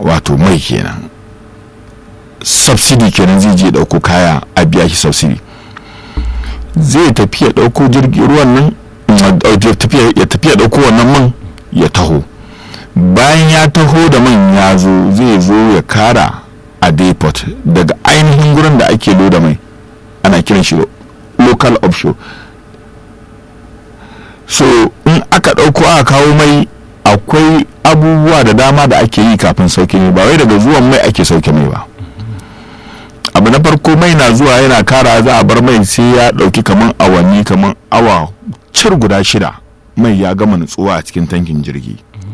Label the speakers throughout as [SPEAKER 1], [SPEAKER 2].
[SPEAKER 1] wato mai kenan subsidy kenan zai je dauko kaya a biya shi subsidy zai tafi ya dauko jirgin ruwan nan ya tafi ya dauko wannan man ya taho bayan ya taho da man ya zo zai zo ya kara a depot daga ainihin gurin da ake loda mai ana kiran shi local offshore so in aka ɗauko aka kawo mai akwai abubuwa da dama da ake yi kafin sauke mai ba wai daga zuwan mai ake sauke mai ba abu na farko mai na zuwa yana kara za a bar mai sai ya ɗauki kaman awanni kaman awa cir guda shida mai ya gama nutsuwa a cikin tankin jirgi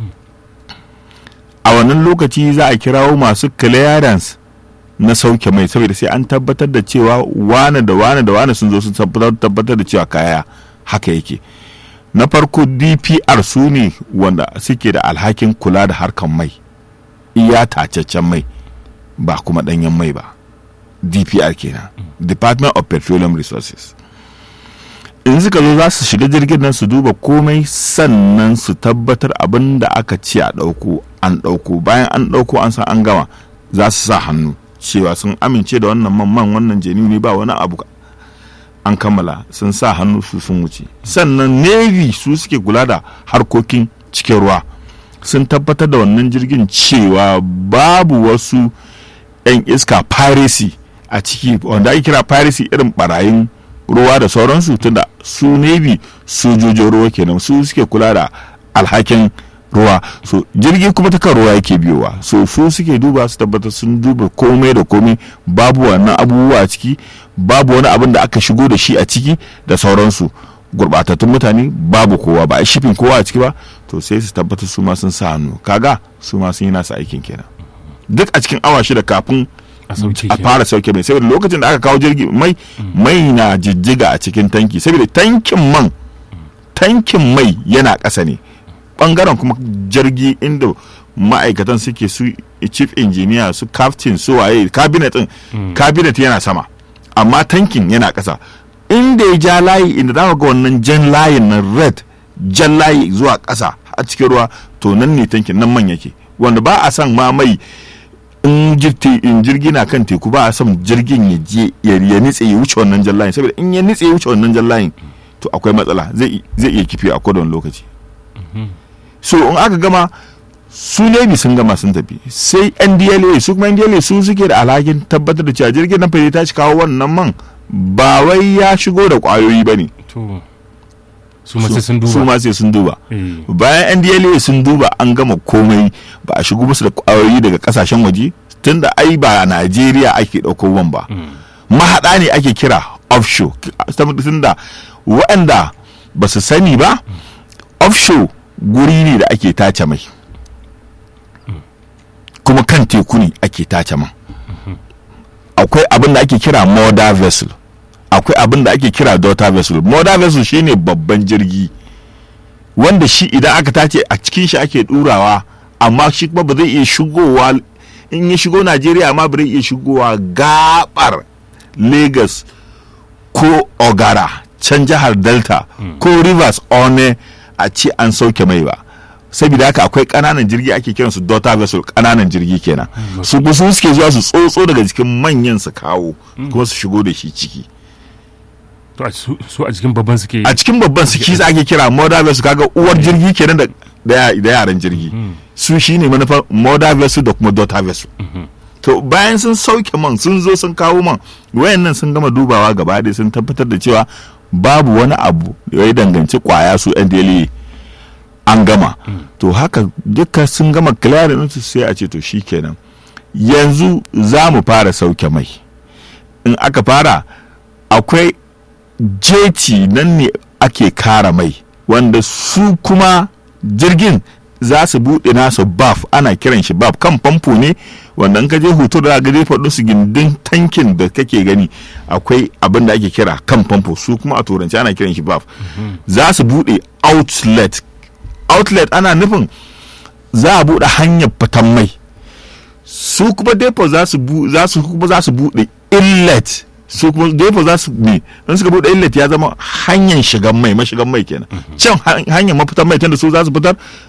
[SPEAKER 1] a wannan lokaci za a kirawo masu clearance na sauke mai saboda sai an tabbatar da cewa wane da wane da wane sun zo sun tabbatar da cewa kaya haka yake na farko dpr su ne wanda suke da alhakin kula da harkan mai iya tacaccen mai ba kuma danyen mai ba dpr kenan department of petroleum resources in suka zo za su shiga jirgin nan su duba komai sannan su tabbatar abin da aka ce a ɗauko an ɗauko bayan an ɗauko an san an gama za su sa hannu cewa sun amince da wannan man wannan jeni ne ba wani abu an kammala sun sa hannu su sun wuce sannan navy su suke kula da harkokin cikin ruwa sun tabbatar da wannan jirgin cewa babu wasu 'yan iska piracy a ciki wanda ake kira piracy irin barayin ruwa da sauransu tunda su navy sojojin ruwa kenan su suke kula da alhakin ruwa so jirgi kuma ta kan ruwa yake biyowa so su suke duba su tabbatar sun duba komai da komai babu wannan abubuwa a ciki babu wani abin da aka shigo da shi a ciki da sauransu gurbatattun mutane babu kowa ba a shifin kowa a ciki ba to sai su tabbatar su ma sun sa hannu kaga su ma sun yi nasa aikin kenan duk a cikin awa shida kafin a fara sauke mai saboda lokacin da aka kawo jirgi mai mai na jijjiga a cikin tanki saboda tankin man tankin mai yana ƙasa ne bangaren kuma jirgi inda ma'aikatan suke su chief engineer su captain su waye cabinet din cabinet yana sama amma tankin yana ƙasa inda ya ja layi inda za ga wannan jan layin na red jan layi zuwa ƙasa a cikin ruwa to nan ne tankin nan man yake wanda ba a san ma mai in jirgi na kan teku ba a son jirgin ya je ya nitse ya wuce wannan jan layin saboda in ya nitse ya wuce wannan jan layin to akwai matsala zai iya kifi a kodon lokaci so in aka gama su ne sun gama sun tafi sai ndla su kuma ndla su suke da alhakin tabbatar da cewa jirgin nan fari ta ci kawo wannan man ba wai ya shigo da kwayoyi ba ne
[SPEAKER 2] su ma sai sun duba
[SPEAKER 1] su ma sai sun duba bayan ndla sun duba an gama komai ba a shigo musu da kwayoyi daga kasashen waje tunda ai ba a najeriya ake ɗauko wan ba mahaɗa ne ake kira offshore tunda waɗanda ba su sani ba offshore guri ne da ake tace mai kuma kan teku ne ake tace man akwai abin da ake kira mother vessel akwai abin da ake kira daughter vessel mother vessel shine babban jirgi wanda shi idan aka tace a cikin shi ake durawa amma shi kuma ba zai iya shigowa in ya shigo najeriya amma ba zai iya shigowa gabar lagos ko ogara can jihar delta ko rivers one a ce an sauke mai ba saboda haka akwai kananan jirgi ake kiransu daughter vessel kananan jirgi kenan su su suke zuwa su tsotso daga jikin manyan su kawo kuma su shigo da shi ciki
[SPEAKER 2] su a cikin babban suke
[SPEAKER 1] a cikin babban su kisa ake kira mother vessel kaga uwar jirgi kenan da da yaran jirgi su shine manufar mother vessel da kuma daughter vessel to bayan sun sauke man sun zo sun kawo man wayannan sun gama dubawa gaba ɗaya sun tabbatar da cewa babu wani abu da ya danganci kwaya su yan dele an gama to haka duka sun gama clearing su sai a ce to shikenan yanzu za mu fara sauke mai in aka fara akwai jeti nan ne ake kara mai wanda su kuma jirgin za su buɗe nasa baf ana kiran shi baf kan famfo ne wanda in ka je hoto da ga zai faɗo su gindin tankin da kake gani akwai abin da ake kira kan famfo su kuma a turanci ana kiran shi baf za su buɗe outlet outlet ana nufin za a buɗe hanyar fitan mai su kuma depo za su kuma za su buɗe inlet su kuma depo za su ne in suka buɗe inlet ya zama hanyar shigan mai mashigan mai kenan can hanyar mafitan mai tunda su za su fitar